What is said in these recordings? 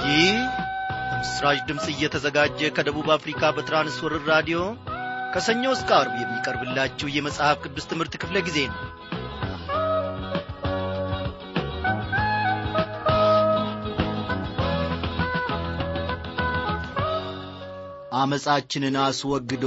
ይህ በምስራች ድምፅ እየተዘጋጀ ከደቡብ አፍሪካ በትራንስወርር ራዲዮ ከሰኞ እስከ አርብ የሚቀርብላችሁ የመጽሐፍ ቅዱስ ትምህርት ክፍለ ጊዜ ነው አመፃችንን አስወግዶ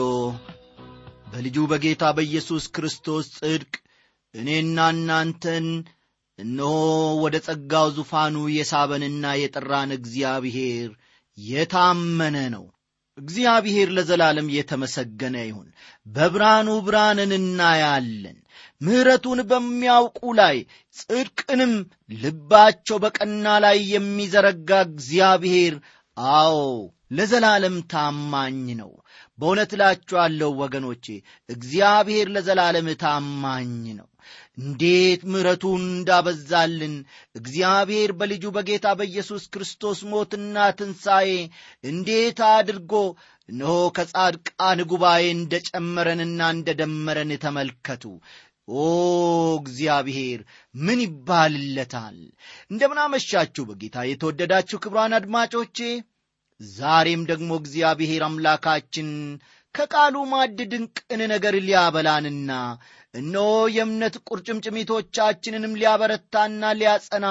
በልጁ በጌታ በኢየሱስ ክርስቶስ ጽድቅ እኔና እናንተን እነሆ ወደ ጸጋው ዙፋኑ የሳበንና የጠራን እግዚአብሔር የታመነ ነው እግዚአብሔር ለዘላለም የተመሰገነ ይሁን በብርሃኑ ብርሃንን እናያለን ምሕረቱን በሚያውቁ ላይ ጽድቅንም ልባቸው በቀና ላይ የሚዘረጋ እግዚአብሔር አዎ ለዘላለም ታማኝ ነው በእውነት እላችኋለሁ ወገኖቼ እግዚአብሔር ለዘላለም ታማኝ ነው እንዴት ምሕረቱን እንዳበዛልን እግዚአብሔር በልጁ በጌታ በኢየሱስ ክርስቶስ ሞትና ትንሣኤ እንዴት አድርጎ እነሆ ከጻድቃን ጉባኤ እንደ ጨመረንና እንደ ደመረን ተመልከቱ ኦ እግዚአብሔር ምን ይባልለታል እንደምናመሻችሁ በጌታ የተወደዳችሁ ክብሯን አድማጮቼ ዛሬም ደግሞ እግዚአብሔር አምላካችን ከቃሉ ማድ ድንቅን ነገር ሊያበላንና እነሆ የእምነት ቁርጭምጭሚቶቻችንንም ሊያበረታና ሊያጸና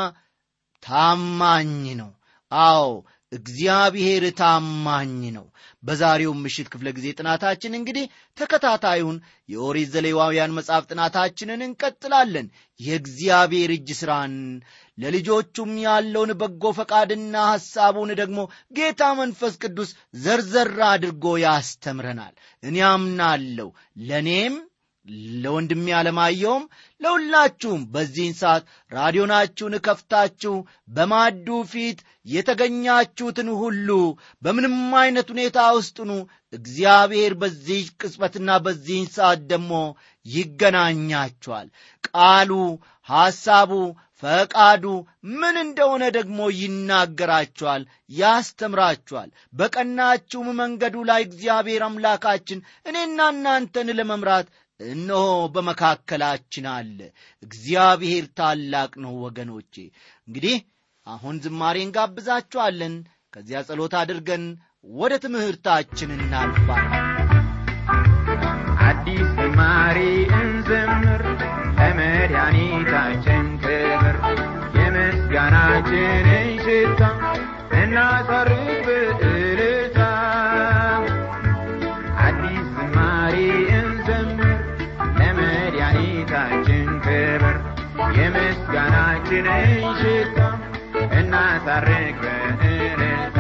ታማኝ ነው አዎ እግዚአብሔር ታማኝ ነው በዛሬው ምሽት ክፍለ ጊዜ ጥናታችን እንግዲህ ተከታታዩን የኦሪት ዘሌዋውያን መጽሐፍ ጥናታችንን እንቀጥላለን የእግዚአብሔር እጅ ሥራን ለልጆቹም ያለውን በጎ ፈቃድና ሐሳቡን ደግሞ ጌታ መንፈስ ቅዱስ ዘርዘር አድርጎ ያስተምረናል እኔ አምናለሁ ለእኔም ለወንድሜ አለማየውም ለሁላችሁም በዚህን ሰዓት ራዲዮናችሁን ከፍታችሁ በማዱ ፊት የተገኛችሁትን ሁሉ በምንም አይነት ሁኔታ ውስጥኑ እግዚአብሔር በዚህ ቅጽበትና በዚህን ሰዓት ደግሞ ይገናኛችኋል ቃሉ ሐሳቡ ፈቃዱ ምን እንደሆነ ደግሞ ይናገራችኋል ያስተምራችኋል በቀናችሁም መንገዱ ላይ እግዚአብሔር አምላካችን እኔና እናንተን ለመምራት እነሆ በመካከላችን አለ እግዚአብሔር ታላቅ ነው ወገኖቼ እንግዲህ አሁን ዝማሬ እንጋብዛችኋለን ከዚያ ጸሎት አድርገን ወደ ትምህርታችን እናልፋለን አዲስ ዝማሬ እንዘምር ለመድኃኒታችን ክብር የምስጋናችንን ሽታ እናሳርግ በእልልታ አዲስ ዝማሬ እንዘምር ለመድኃኒታችን ክብር የምስጋናችንን ሽታ እናሳርግ በእልልታ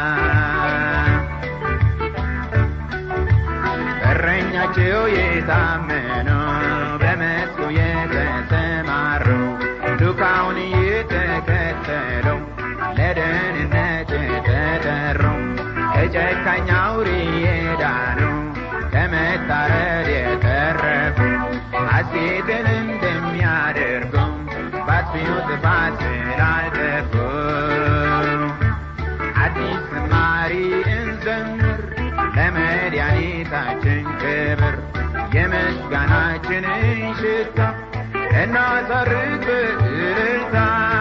እረኛቸው የታመኑ በመስኩ የተሰማሩ ዱካውን የተከተለው ለደህንነት የተጠሩ ከጨካኝ አውሬ የዳኑ ከመታረድ የተረፉ ሐሴትን እንደሚያደርጉ ባጥፊው ጥፋት ስላልጠፉ አዲስ ዝማሬ እንዘምር ለመድኃኒታችን ክብር የምስጋናችንን ሽታ እናሳርግ በእልልታ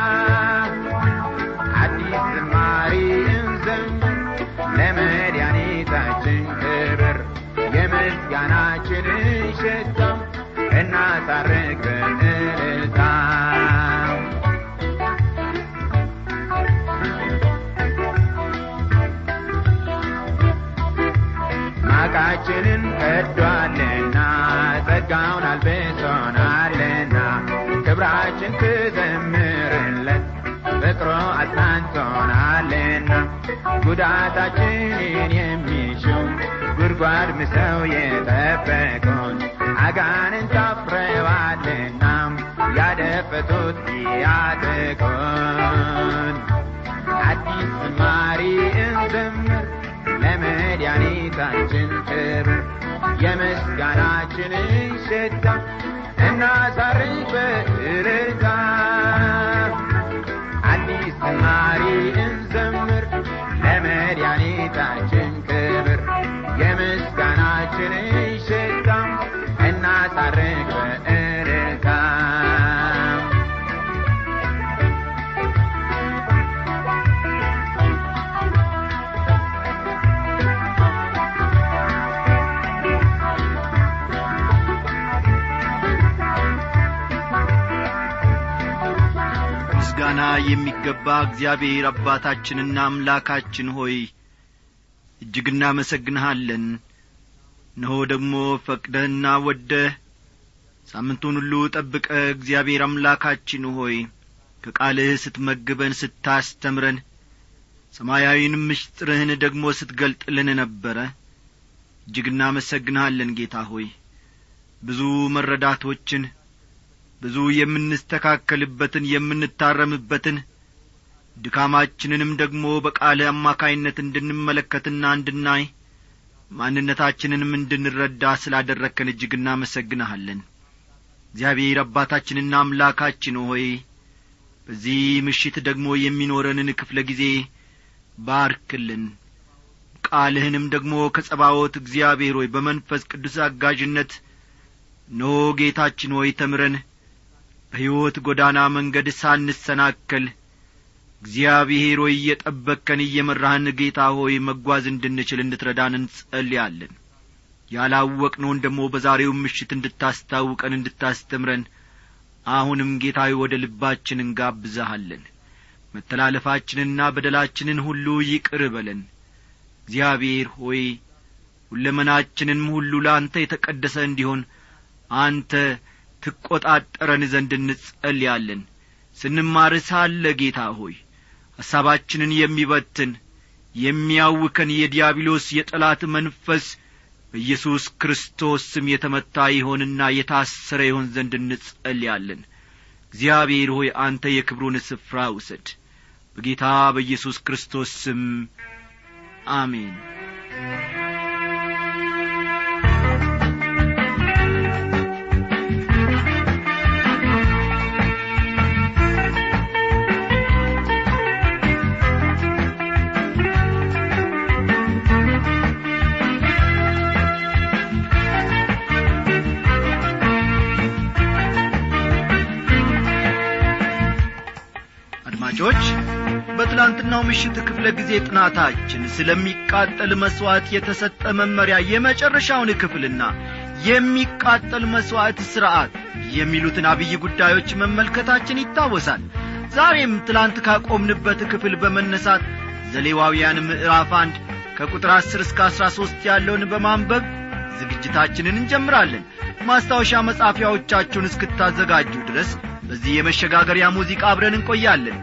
አዲስ ዝማሬ እንዘምር ለመድኃኒታችን ክብር የምስጋናችንን ሽታ እናሳርግ በእልልታ ማቃችንን ቀዷልና ጸጋውን አልብሶናልና ክብራችን ትዘምርለት ፍቅሮ አጽናንቶናልና ጉዳታችንን የሚሹ ጉድጓድ ምሰው የጠበቁን አጋንንት አፍረዋልና ያደፈጡት ያጥቁን አዲስ ዝማሬ እንዘምር ለመድኃኒታችን ክብር የምስጋናችንን ሽታ እናሳርግ በእልልታ አዲስ ዝማሬ እንዘምር ለመድኃኒታችን ክብር የምስጋናችንን ሽታ እናሳርግ በእልልታ የሚገባ እግዚአብሔር አባታችንና አምላካችን ሆይ እጅግ እናመሰግንሃለን እነሆ ደግሞ ፈቅደህና ወደህ ሳምንቱን ሁሉ ጠብቀ እግዚአብሔር አምላካችን ሆይ ከቃልህ ስትመግበን ስታስተምረን ሰማያዊንም ምስጢርህን ደግሞ ስትገልጥልን ነበረ እጅግ እናመሰግንሃለን ጌታ ሆይ ብዙ መረዳቶችን ብዙ የምንስተካከልበትን የምንታረምበትን ድካማችንንም ደግሞ በቃለ አማካይነት እንድንመለከትና እንድናይ ማንነታችንንም እንድንረዳ ስላደረግከን እጅግ እናመሰግንሃለን እግዚአብሔር አባታችንና አምላካችን ሆይ በዚህ ምሽት ደግሞ የሚኖረንን ክፍለ ጊዜ ባርክልን ቃልህንም ደግሞ ከጸባዖት እግዚአብሔር ሆይ በመንፈስ ቅዱስ አጋዥነት ኖ ጌታችን ሆይ ተምረን በሕይወት ጐዳና መንገድ ሳንሰናከል እግዚአብሔር ሆይ እየጠበቅከን እየመራህን ጌታ ሆይ መጓዝ እንድንችል እንድትረዳን እንጸልያለን ያላወቅነውን ደግሞ በዛሬው ምሽት እንድታስታውቀን እንድታስተምረን አሁንም ጌታ ሆይ ወደ ልባችን እንጋብዛሃለን መተላለፋችንና በደላችንን ሁሉ ይቅር በለን እግዚአብሔር ሆይ ሁለመናችንም ሁሉ ለአንተ የተቀደሰ እንዲሆን አንተ ትቈጣጠረን ዘንድ እንጸልያለን ስንማር ሳለ ጌታ ሆይ ሐሳባችንን የሚበትን የሚያውከን የዲያብሎስ የጠላት መንፈስ በኢየሱስ ክርስቶስ ስም የተመታ ይሆንና የታሰረ ይሆን ዘንድ እንጸልያለን እግዚአብሔር ሆይ አንተ የክብሩን ስፍራ ውሰድ በጌታ በኢየሱስ ክርስቶስ ስም አሜን አድማጮች በትላንትናው ምሽት ክፍለ ጊዜ ጥናታችን ስለሚቃጠል መሥዋዕት የተሰጠ መመሪያ የመጨረሻውን ክፍልና የሚቃጠል መሥዋዕት ሥርዐት የሚሉትን አብይ ጉዳዮች መመልከታችን ይታወሳል ዛሬም ትላንት ካቆምንበት ክፍል በመነሳት ዘሌዋውያን ምዕራፍ አንድ ከቁጥር አስር እስከ አሥራ ሦስት ያለውን በማንበብ ዝግጅታችንን እንጀምራለን ማስታወሻ መጻፊያዎቻችሁን እስክታዘጋጁ ድረስ በዚህ የመሸጋገሪያ ሙዚቃ አብረን እንቆያለን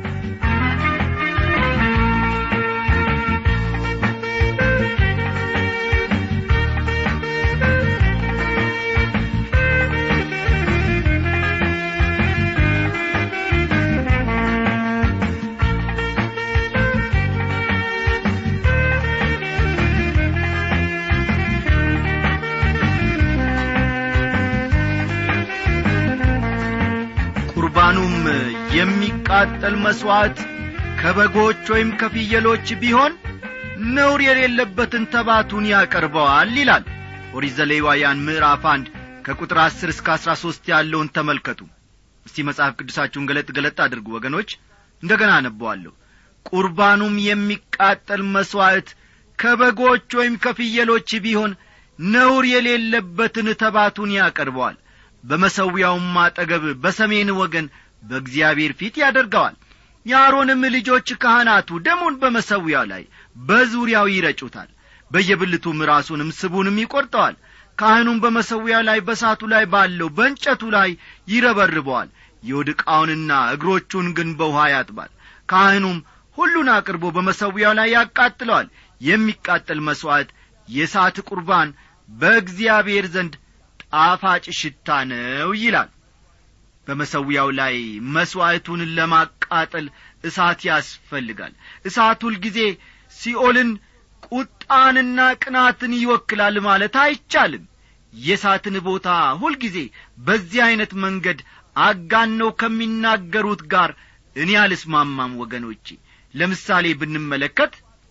ቁርባኑም የሚቃጠል መሥዋዕት ከበጎች ወይም ከፍየሎች ቢሆን ነውር የሌለበትን ተባቱን ያቀርበዋል ይላል ኦሪት ዘሌዋውያን ምዕራፍ አንድ ከቁጥር አስር እስከ አሥራ ሦስት ያለውን ተመልከቱ እስቲ መጽሐፍ ቅዱሳችሁን ገለጥ ገለጥ አድርጉ ወገኖች እንደ ገና አነበዋለሁ ቁርባኑም የሚቃጠል መሥዋዕት ከበጎች ወይም ከፍየሎች ቢሆን ነውር የሌለበትን ተባቱን ያቀርበዋል በመሠዊያውም አጠገብ በሰሜን ወገን በእግዚአብሔር ፊት ያደርገዋል የአሮንም ልጆች ካህናቱ ደሙን በመሠዊያው ላይ በዙሪያው ይረጩታል በየብልቱም ራሱንም ስቡንም ይቈርጠዋል ካህኑም በመሠዊያው ላይ በሳቱ ላይ ባለው በእንጨቱ ላይ ይረበርበዋል የወድቃውንና እግሮቹን ግን በውኃ ያጥባል ካህኑም ሁሉን አቅርቦ በመሠዊያው ላይ ያቃጥለዋል የሚቃጠል መሥዋዕት የእሳት ቁርባን በእግዚአብሔር ዘንድ ጣፋጭ ሽታ ነው ይላል በመሠዊያው ላይ መሥዋዕቱን ለማቃጠል እሳት ያስፈልጋል እሳት ሁልጊዜ ሲኦልን ቁጣንና ቅናትን ይወክላል ማለት አይቻልም የእሳትን ቦታ ሁልጊዜ በዚህ ዐይነት መንገድ አጋነው ከሚናገሩት ጋር እኔ አልስማማም ወገኖቼ ለምሳሌ ብንመለከት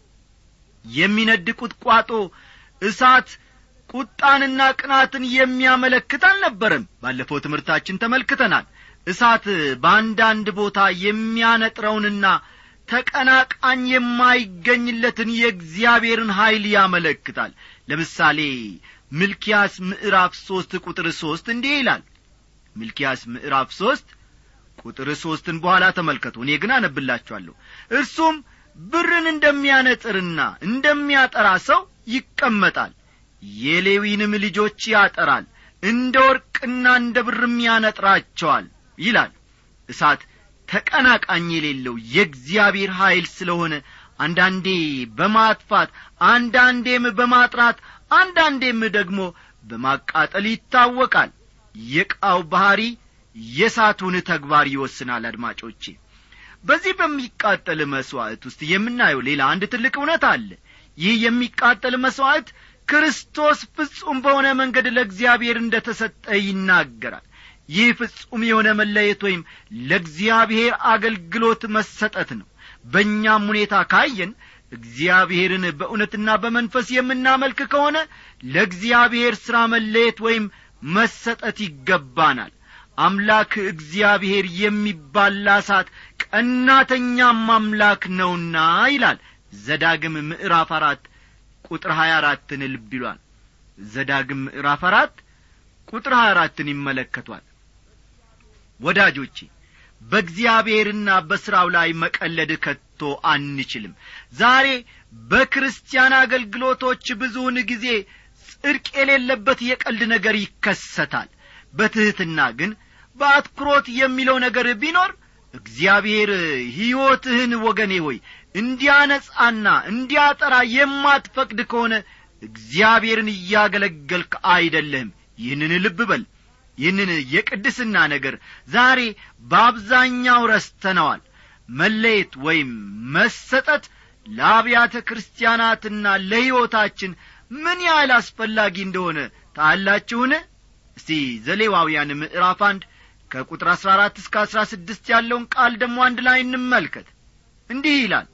የሚነድ ቁጥቋጦ እሳት ቁጣንና ቅናትን የሚያመለክት አልነበረም ባለፈው ትምህርታችን ተመልክተናል እሳት በአንዳንድ ቦታ የሚያነጥረውንና ተቀናቃኝ የማይገኝለትን የእግዚአብሔርን ኀይል ያመለክታል ለምሳሌ ሚልኪያስ ምዕራፍ ሦስት ቁጥር ሦስት እንዲህ ይላል ሚልኪያስ ምዕራፍ ሦስት ቁጥር ሦስትን በኋላ ተመልከቱ እኔ ግን አነብላችኋለሁ እርሱም ብርን እንደሚያነጥርና እንደሚያጠራ ሰው ይቀመጣል የሌዊንም ልጆች ያጠራል እንደ ወርቅና እንደ ብርም ያነጥራቸዋል ይላል እሳት ተቀናቃኝ የሌለው የእግዚአብሔር ኀይል ስለሆነ አንዳንዴ በማጥፋት አንዳንዴም በማጥራት አንዳንዴም ደግሞ በማቃጠል ይታወቃል የቃው ባሕሪ የእሳቱን ተግባር ይወስናል አድማጮቼ በዚህ በሚቃጠል መሥዋዕት ውስጥ የምናየው ሌላ አንድ ትልቅ እውነት አለ ይህ የሚቃጠል መሥዋዕት ክርስቶስ ፍጹም በሆነ መንገድ ለእግዚአብሔር እንደ ተሰጠ ይናገራል ይህ ፍጹም የሆነ መለየት ወይም ለእግዚአብሔር አገልግሎት መሰጠት ነው በእኛም ሁኔታ ካየን እግዚአብሔርን በእውነትና በመንፈስ የምናመልክ ከሆነ ለእግዚአብሔር ሥራ መለየት ወይም መሰጠት ይገባናል አምላክ እግዚአብሔር የሚባላ እሳት ቀናተኛም አምላክ ነውና ይላል ዘዳግም ምዕራፍ አራት ቁጥር ሀያ አራትን ልብ ይሏል ዘዳግም ምዕራፍ አራት ቁጥር ሀያ አራትን ይመለከቷል ወዳጆቼ በእግዚአብሔርና በሥራው ላይ መቀለድ ከቶ አንችልም ዛሬ በክርስቲያን አገልግሎቶች ብዙውን ጊዜ ጽድቅ የሌለበት የቀልድ ነገር ይከሰታል በትሕትና ግን በአትኩሮት የሚለው ነገር ቢኖር እግዚአብሔር ሕይወትህን ወገኔ ሆይ እንዲያነጻና እንዲያጠራ የማትፈቅድ ከሆነ እግዚአብሔርን እያገለገልክ አይደለህም ይህንን ልብ በል ይህንን የቅድስና ነገር ዛሬ በአብዛኛው ረስተነዋል መለየት ወይም መሰጠት ለአብያተ ክርስቲያናትና ለሕይወታችን ምን ያህል አስፈላጊ እንደሆነ ታላችሁን እስቲ ዘሌዋውያን ምዕራፍ አንድ ከቁጥር አሥራ አራት እስከ አሥራ ስድስት ያለውን ቃል ደግሞ አንድ ላይ እንመልከት እንዲህ ይላል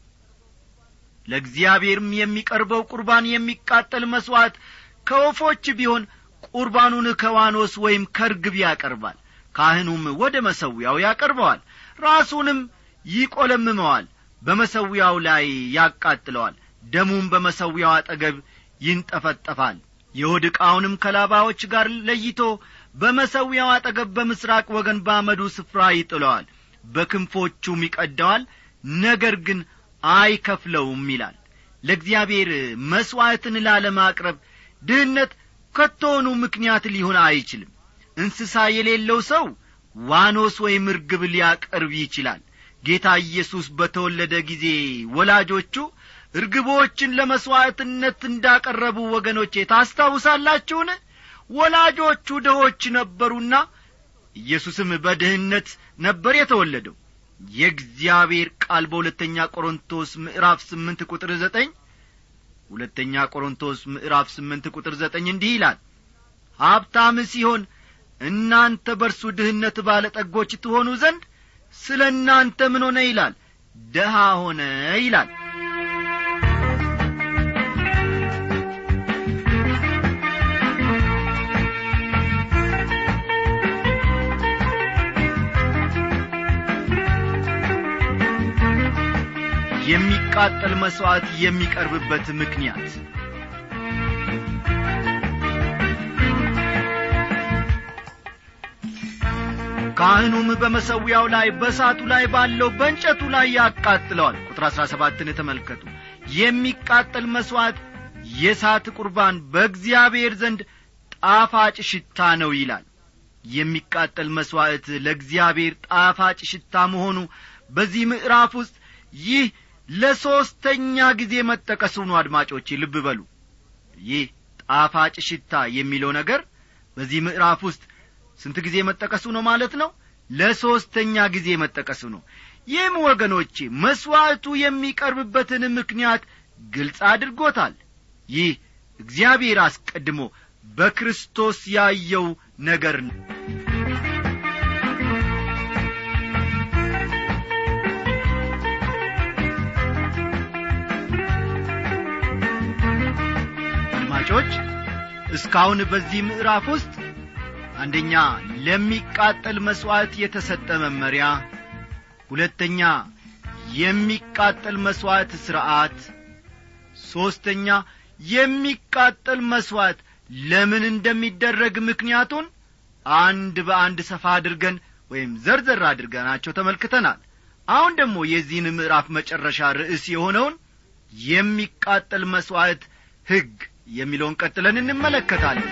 ለእግዚአብሔርም የሚቀርበው ቁርባን የሚቃጠል መሥዋዕት ከወፎች ቢሆን ቁርባኑን ከዋኖስ ወይም ከርግብ ያቀርባል ካህኑም ወደ መሰዊያው ያቀርበዋል ራሱንም ይቈለምመዋል በመሰዊያው ላይ ያቃጥለዋል ደሙም በመሰዊያው አጠገብ ይንጠፈጠፋል የሆድ ዕቃውንም ከላባዎች ጋር ለይቶ በመሰዊያው አጠገብ በምስራቅ ወገን ባመዱ ስፍራ ይጥለዋል በክንፎቹም ይቀደዋል ነገር ግን አይከፍለውም ይላል ለእግዚአብሔር መሥዋዕትን ላለማቅረብ ድህነት ከቶውኑ ምክንያት ሊሆን አይችልም እንስሳ የሌለው ሰው ዋኖስ ወይም እርግብ ሊያቀርብ ይችላል ጌታ ኢየሱስ በተወለደ ጊዜ ወላጆቹ እርግቦችን ለመሥዋዕትነት እንዳቀረቡ ወገኖቼ ታስታውሳላችሁን ወላጆቹ ድሆች ነበሩና ኢየሱስም በድህነት ነበር የተወለደው የእግዚአብሔር ቃል በሁለተኛ ቆሮንቶስ ምዕራፍ ስምንት ቁጥር ዘጠኝ ሁለተኛ ቆሮንቶስ ምዕራፍ ስምንት ቁጥር ዘጠኝ እንዲህ ይላል ሀብታም ሲሆን እናንተ በርሱ ድህነት ባለጠጎች ትሆኑ ዘንድ ስለ እናንተ ምን ሆነ ይላል ደሃ ሆነ ይላል የሚቃጠል መሥዋዕት የሚቀርብበት ምክንያት ካህኑም በመሰዊያው ላይ በእሳቱ ላይ ባለው በእንጨቱ ላይ ያቃጥለዋል ቁጥር አሥራ ሰባትን ተመልከቱ የሚቃጠል መሥዋዕት የእሳት ቁርባን በእግዚአብሔር ዘንድ ጣፋጭ ሽታ ነው ይላል የሚቃጠል መሥዋዕት ለእግዚአብሔር ጣፋጭ ሽታ መሆኑ በዚህ ምዕራፍ ውስጥ ይህ ለሦስተኛ ጊዜ መጠቀሱ ነው አድማጮቼ ልብ በሉ ይህ ጣፋጭ ሽታ የሚለው ነገር በዚህ ምዕራፍ ውስጥ ስንት ጊዜ መጠቀሱ ነው ማለት ነው ለሦስተኛ ጊዜ መጠቀሱ ነው ይህም ወገኖቼ መሥዋዕቱ የሚቀርብበትን ምክንያት ግልጽ አድርጎታል ይህ እግዚአብሔር አስቀድሞ በክርስቶስ ያየው ነገር ነው አድማጮች እስካሁን በዚህ ምዕራፍ ውስጥ አንደኛ ለሚቃጠል መሥዋዕት የተሰጠ መመሪያ ሁለተኛ የሚቃጠል መሥዋዕት ሥርዓት ሦስተኛ የሚቃጠል መሥዋዕት ለምን እንደሚደረግ ምክንያቱን አንድ በአንድ ሰፋ አድርገን ወይም ዘርዘር አድርገናቸው ተመልክተናል አሁን ደግሞ የዚህን ምዕራፍ መጨረሻ ርዕስ የሆነውን የሚቃጠል መሥዋዕት ሕግ የሚለውን ቀጥለን እንመለከታለን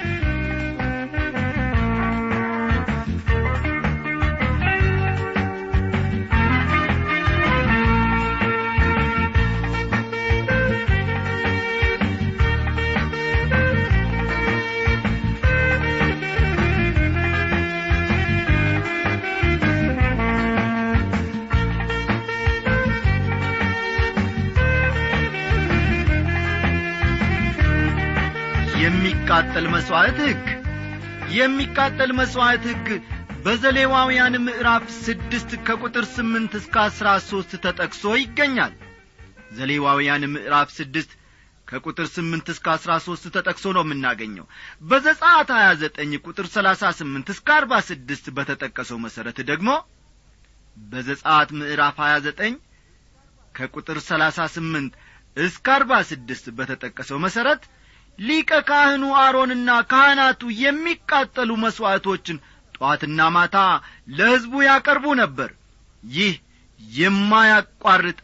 የሚቃጠል መሥዋዕት ሕግ የሚቃጠል መሥዋዕት ሕግ በዘሌዋውያን ምዕራፍ ስድስት ከቁጥር ስምንት እስከ አሥራ ሦስት ተጠቅሶ ይገኛል ዘሌዋውያን ምዕራፍ ስድስት ከቁጥር ስምንት እስከ አሥራ ሦስት ተጠቅሶ ነው የምናገኘው በዘጻት ሀያ ዘጠኝ ቁጥር ሰላሳ ስምንት እስከ አርባ ስድስት በተጠቀሰው መሠረት ደግሞ በዘጻት ምዕራፍ ሀያ ዘጠኝ ከቁጥር ሰላሳ ስምንት እስከ አርባ ስድስት በተጠቀሰው መሠረት ሊቀ ካህኑ አሮንና ካህናቱ የሚቃጠሉ መሥዋዕቶችን ጠዋትና ማታ ለሕዝቡ ያቀርቡ ነበር ይህ የማያቋርጥ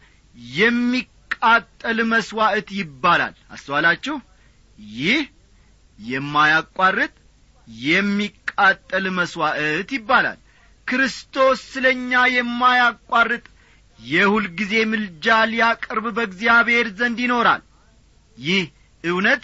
የሚቃጠል መሥዋዕት ይባላል አስተዋላችሁ ይህ የማያቋርጥ የሚቃጠል መሥዋዕት ይባላል ክርስቶስ ስለ እኛ የማያቋርጥ የሁልጊዜ ምልጃ ሊያቀርብ በእግዚአብሔር ዘንድ ይኖራል ይህ እውነት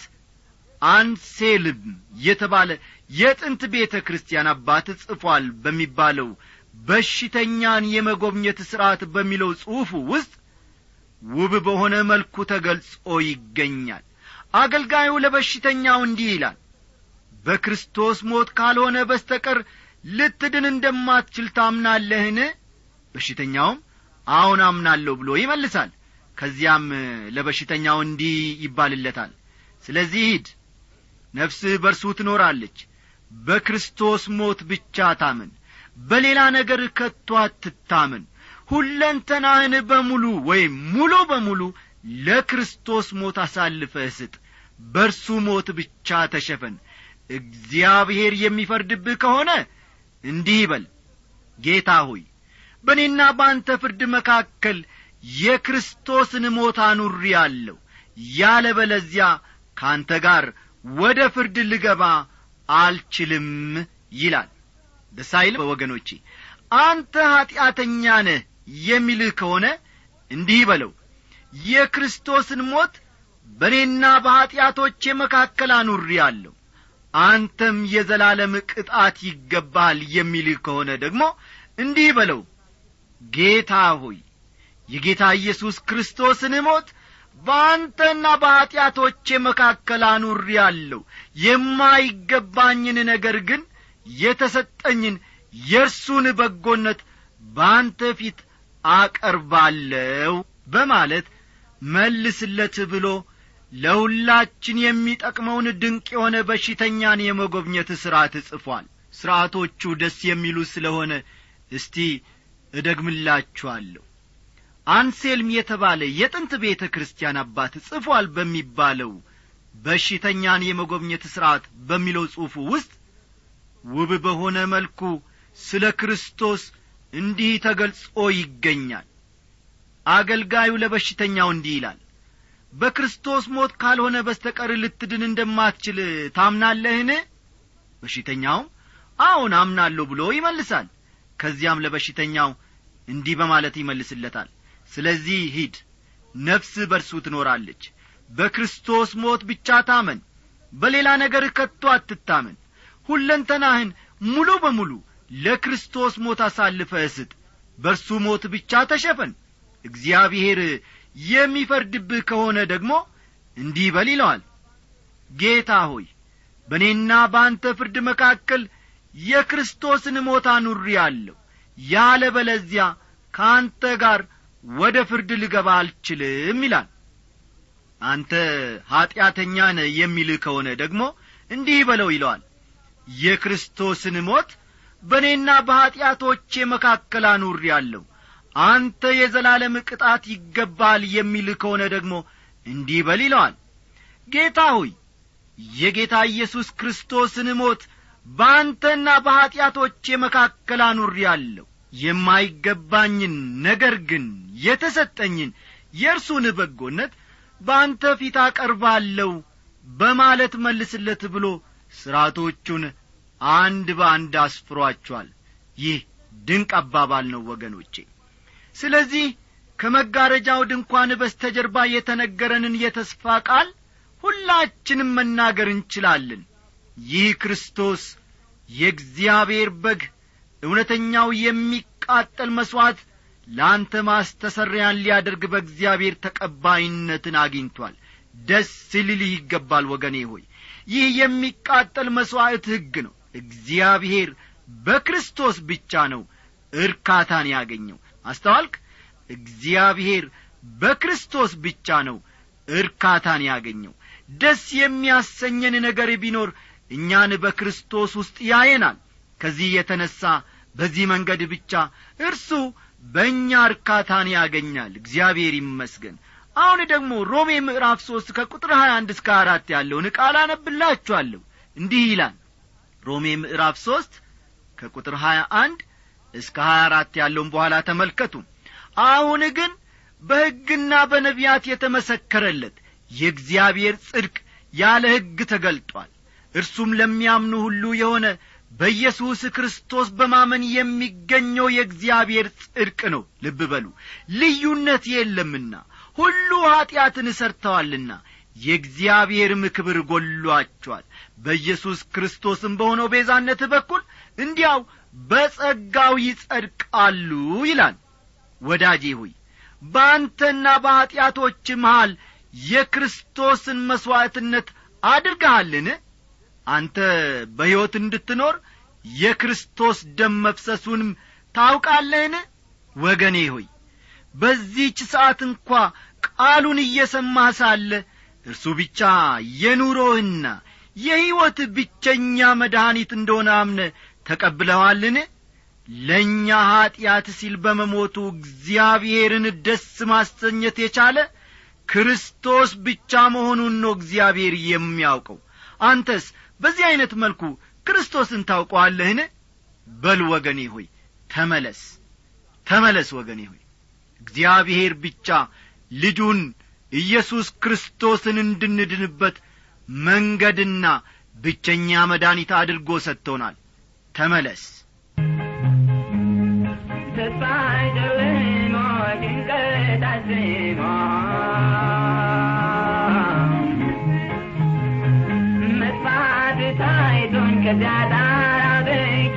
አንሴልም የተባለ የጥንት ቤተ ክርስቲያን አባት ጽፏል በሚባለው በሽተኛን የመጎብኘት ሥርዓት በሚለው ጽሑፉ ውስጥ ውብ በሆነ መልኩ ተገልጾ ይገኛል አገልጋዩ ለበሽተኛው እንዲህ ይላል በክርስቶስ ሞት ካልሆነ በስተቀር ልትድን እንደማትችል ታምናለህን በሽተኛውም አሁን አምናለሁ ብሎ ይመልሳል ከዚያም ለበሽተኛው እንዲህ ይባልለታል ስለዚህ ሂድ ነፍስህ በርሱ ትኖራለች በክርስቶስ ሞት ብቻ ታምን በሌላ ነገር ከቶ አትታምን ሁለንተናህን በሙሉ ወይም ሙሉ በሙሉ ለክርስቶስ ሞት አሳልፈህ ስጥ በርሱ ሞት ብቻ ተሸፈን እግዚአብሔር የሚፈርድብህ ከሆነ እንዲህ ይበል ጌታ ሆይ በእኔና በአንተ ፍርድ መካከል የክርስቶስን ሞት አኑሪ አለሁ ያለ በለዚያ ከአንተ ጋር ወደ ፍርድ ልገባ አልችልም ይላል ደስ አይልም ወገኖቼ አንተ ኀጢአተኛ ነህ የሚልህ ከሆነ እንዲህ በለው የክርስቶስን ሞት በእኔና በኀጢአቶቼ መካከል አኑሪ አለሁ አንተም የዘላለም ቅጣት ይገባል የሚልህ ከሆነ ደግሞ እንዲህ በለው ጌታ ሆይ የጌታ ኢየሱስ ክርስቶስን ሞት በአንተና በኀጢአቶቼ መካከል አኑሪ አለሁ የማይገባኝን ነገር ግን የተሰጠኝን የእርሱን በጎነት በአንተ ፊት አቀርባለሁ በማለት መልስለት ብሎ ለሁላችን የሚጠቅመውን ድንቅ የሆነ በሽተኛን የመጎብኘት ሥርዓት ጽፏል ሥርዓቶቹ ደስ የሚሉ ስለሆነ እስቲ እደግምላችኋለሁ አንሴልም የተባለ የጥንት ቤተ ክርስቲያን አባት ጽፏል በሚባለው በሽተኛን የመጎብኘት ሥርዓት በሚለው ጽሑፉ ውስጥ ውብ በሆነ መልኩ ስለ ክርስቶስ እንዲህ ተገልጾ ይገኛል አገልጋዩ ለበሽተኛው እንዲህ ይላል በክርስቶስ ሞት ካልሆነ በስተቀር ልትድን እንደማትችል ታምናለህን በሽተኛውም አዎን አምናለሁ ብሎ ይመልሳል ከዚያም ለበሽተኛው እንዲህ በማለት ይመልስለታል ስለዚህ ሂድ ነፍስ በርሱ ትኖራለች በክርስቶስ ሞት ብቻ ታመን በሌላ ነገር ከቶ አትታመን ሁለንተናህን ሙሉ በሙሉ ለክርስቶስ ሞት አሳልፈህ ስጥ በእርሱ ሞት ብቻ ተሸፈን እግዚአብሔር የሚፈርድብህ ከሆነ ደግሞ እንዲህ በል ይለዋል ጌታ ሆይ በእኔና በአንተ ፍርድ መካከል የክርስቶስን ሞት አኑሪ አለሁ ያለ በለዚያ ከአንተ ጋር ወደ ፍርድ ልገባ አልችልም ይላል አንተ ኀጢአተኛ ነህ የሚልህ ከሆነ ደግሞ እንዲህ በለው ይለዋል የክርስቶስን ሞት በእኔና በኀጢአቶቼ መካከል አኑሪ አለሁ አንተ የዘላለም ቅጣት ይገባል የሚልህ ከሆነ ደግሞ እንዲህ በል ይለዋል ጌታ ሆይ የጌታ ኢየሱስ ክርስቶስን ሞት በአንተና በኀጢአቶቼ መካከል አኑሬአለሁ የማይገባኝን ነገር ግን የተሰጠኝን የእርሱን በጎነት በአንተ ፊት አቀርባለሁ በማለት መልስለት ብሎ ሥርዓቶቹን አንድ በአንድ አስፍሯቸዋል ይህ ድንቅ አባባል ነው ወገኖቼ ስለዚህ ከመጋረጃው ድንኳን በስተጀርባ የተነገረንን የተስፋ ቃል ሁላችንም መናገር እንችላለን ይህ ክርስቶስ የእግዚአብሔር በግ እውነተኛው የሚቃጠል መሥዋዕት ለአንተ ማስተሰሪያን ሊያደርግ በእግዚአብሔር ተቀባይነትን አግኝቷል ደስ ሊልህ ይገባል ወገኔ ሆይ ይህ የሚቃጠል መሥዋዕት ሕግ ነው እግዚአብሔር በክርስቶስ ብቻ ነው እርካታን ያገኘው አስተዋልክ እግዚአብሔር በክርስቶስ ብቻ ነው እርካታን ያገኘው ደስ የሚያሰኘን ነገር ቢኖር እኛን በክርስቶስ ውስጥ ያየናል ከዚህ የተነሣ በዚህ መንገድ ብቻ እርሱ በእኛ እርካታን ያገኛል እግዚአብሔር ይመስገን አሁን ደግሞ ሮሜ ምዕራፍ ሦስት ከቁጥር ሀያ አንድ እስከ አራት ያለውን ቃል አነብላችኋለሁ እንዲህ ይላል ሮሜ ምዕራፍ ሦስት ከቁጥር ሀያ አንድ እስከ ሀያ አራት ያለውን በኋላ ተመልከቱ አሁን ግን በሕግና በነቢያት የተመሰከረለት የእግዚአብሔር ጽድቅ ያለ ሕግ ተገልጧል እርሱም ለሚያምኑ ሁሉ የሆነ በኢየሱስ ክርስቶስ በማመን የሚገኘው የእግዚአብሔር ጽድቅ ነው ልብ በሉ ልዩነት የለምና ሁሉ ኀጢአትን እሰርተዋልና የእግዚአብሔርም ክብር ጐሏቸዋል በኢየሱስ ክርስቶስም በሆነው ቤዛነት በኩል እንዲያው በጸጋው ይጸድቃሉ ይላል ወዳጄ ሆይ በአንተና በኀጢአቶች መሃል የክርስቶስን መሥዋዕትነት አድርገሃልን አንተ በሕይወት እንድትኖር የክርስቶስ ደም መፍሰሱንም ታውቃለህን ወገኔ ሆይ በዚህች ሰዓት እንኳ ቃሉን እየሰማህ ሳለ እርሱ ብቻ የኑሮህና የሕይወት ብቸኛ መድኃኒት እንደሆነ አምነ ተቀብለዋልን ለእኛ ኀጢአት ሲል በመሞቱ እግዚአብሔርን ደስ ማሰኘት የቻለ ክርስቶስ ብቻ መሆኑን ነው እግዚአብሔር የሚያውቀው አንተስ በዚህ ዐይነት መልኩ ክርስቶስን ታውቀዋለህን በል ወገኔ ሆይ ተመለስ ተመለስ ወገኔ ሆይ እግዚአብሔር ብቻ ልጁን ኢየሱስ ክርስቶስን እንድንድንበት መንገድና ብቸኛ መድኃኒት አድርጎ ሰጥቶናል ተመለስ ተስፋ ጨልሞ ጭንቀት አዝሞ መጥፋት ታይቶኝ ከዚያ ዳር አውጥቼ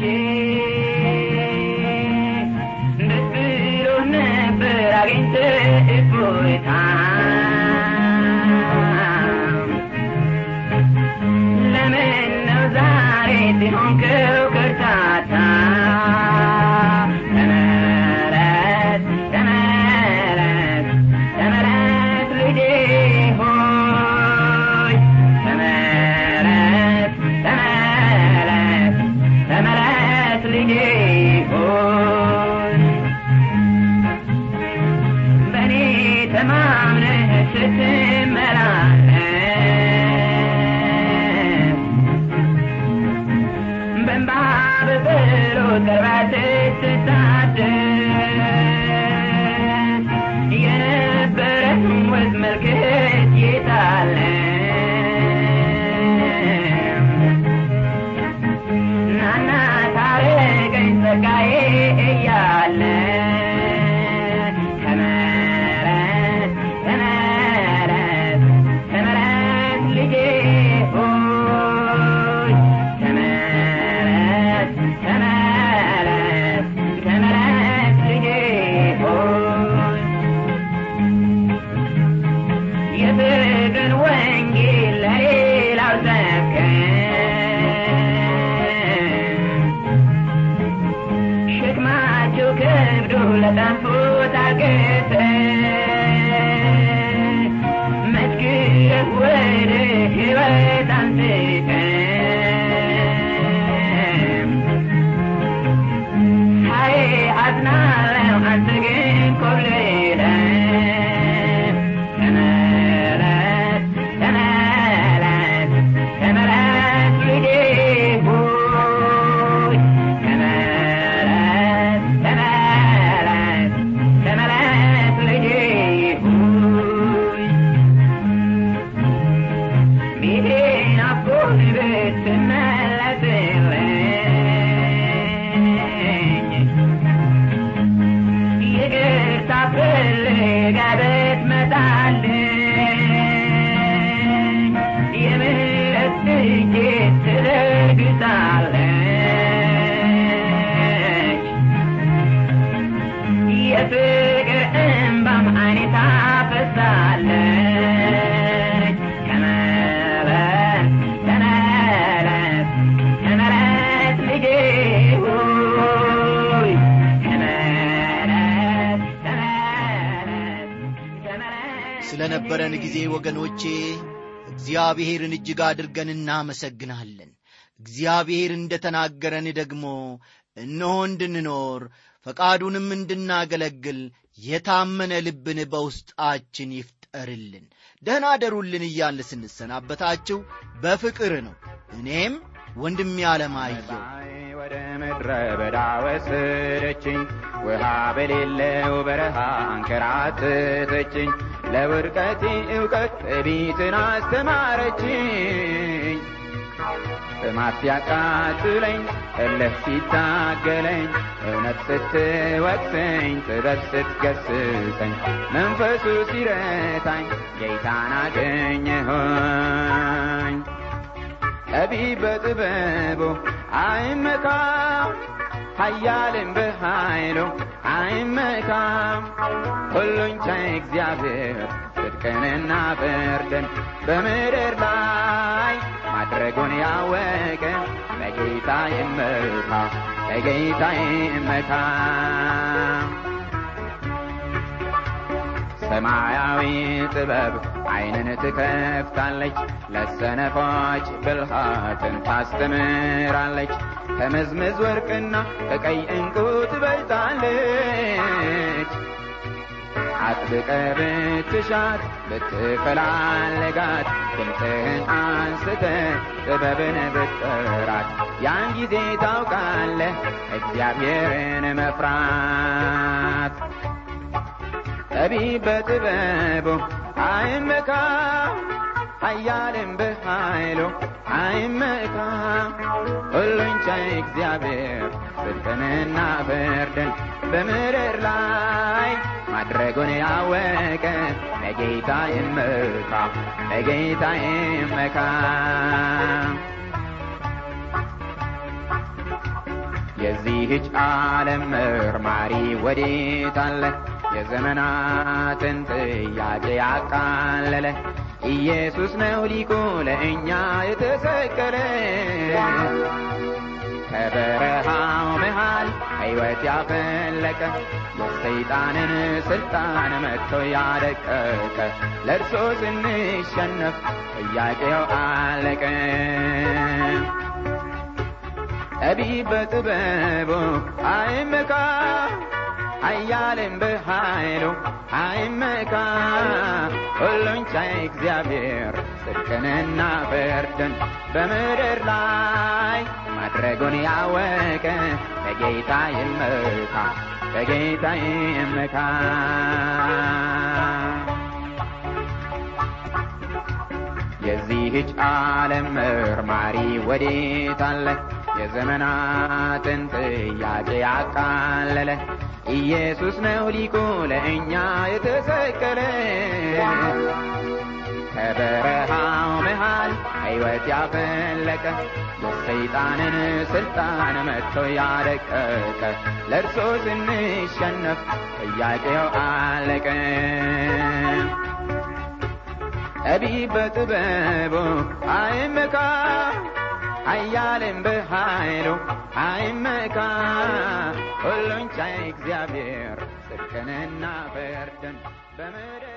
ደስ ብሎ ነበር አግኝተህ እፎይታ ለምን ነው ዛሬ ሲሆንከው ከርታታ ተመለስ ተመለስ ተመለስ ልጄ ሆይ ተመለስ ተመለስ ተመለስ ልጄ ሆይ በእኔ ተማምነህ ስትመላለስ በእንባ በጸሎት ቀርበህ ስትታደስ የነበረን ወዝ መልክት የታለ ናና ታረቀኝ ጸጋዬ እያለ ተመለስ ተመለስ ተመለስ ልጄ ሆይ ተመለስ ተመለስ ተመለስ ልጄ ሆይ የፍቅርን ወንጌል ለሌላው ሰብከን ሸክማቸው ከብዶ ለጠፉት አገተን መስክረህ ወደ ሕይወት አንስተን ሳይ አዝናለሁ አንተ ግን ኮብልለህ ተመለስ ተመለስ ተመለስ ልጄ ሆይ ስለ ነበረን ጊዜ ወገኖቼ እግዚአብሔርን እጅግ አድርገን እናመሰግናለን እግዚአብሔር እንደ ተናገረን ደግሞ እነሆ እንድንኖር ፈቃዱንም እንድናገለግል የታመነ ልብን በውስጣችን ይፍጠርልን ደህና አደሩልን እያለ ስንሰናበታችሁ በፍቅር ነው እኔም ወንድም ያለማየው ወደ ምድረ በዳ ወሰደችኝ ውሃ በሌለው በረሃ አንከራተተችኝ ለውድቀቴ እውቀት ትዕቢትን አስተማረችኝ ጥማት ሲያቃጥለኝ እልህ ሲታገለኝ እውነት ስትወቅሰኝ ጥበብ ስትገስጸኝ መንፈሱ ሲረታኝ ጌታን አገኘሁኝ ጠቢብ በጥበቡ አይመካም ኃያልም በኃይሉ አይመካም ሁሉን ቻይ እግዚአብሔር ጽድቅንና ፍርድን በምድር ላይ ማድረጉን ያወቀ በጌታ ይመካ በጌታ ይመካ ሰማያዊ ጥበብ ዓይንን ትከፍታለች ለሰነፎች ብልሃትን ታስተምራለች ከመዝመዝ ወርቅና ከቀይ ዕንቁ ትበልጣለች አጥብቀ ብትሻት ብትፈላልጋት ድምፅህን አንስተ ጥበብን ብትጠራት ያን ጊዜ ታውቃለህ እግዚአብሔርን መፍራት ጠቢብ በጥበቡ አይመካ ኃያልም በኃይሉ አይመካ ሁሉን ቻይ እግዚአብሔር ጽድቅንና ፍርድን በምድር ላይ ማድረጉን ያወቀ በጌታ ይመካ በጌታ ይመካ የዚህች ዓለም መርማሪ ወዴት አለ የዘመናትን ጥያቄ ያቃለለ ኢየሱስ ነው ሊቁ ለእኛ የተሰቀለ ከበረሃው መሃል ሕይወት ያፈለቀ የሰይጣንን ስልጣን መጥቶ ያደቀቀ ለእርሶ ስንሸነፍ ጥያቄው አለቀ ጠቢብ በጥበቡ አይመካ ኃያልም በኃይሉ አይመካ ሁሉን ቻይ እግዚአብሔር ጽድቅንና ፍርድን በምድር ላይ ማድረጉን ያወቀ በጌታ ይመካ በጌታ ይመካ የዚህች ዓለም መርማሪ ወዴት አለ የዘመናትን ጥያቄ ያቃለለ ኢየሱስ ነው ሊቁ ለእኛ የተሰቀለ ከበረሃው መሃል ሕይወት ያፈለቀ የሰይጣንን ስልጣን መጥቶ ያደቀቀ ለእርሶ ስንሸነፍ ጥያቄው አለቀ ጠቢብ በጥበቡ አይመካ ኃያልም በኃይሉ አይመካ ሁሉን ቻይ እግዚአብሔር ጽድቅንና ፍርድን በምድር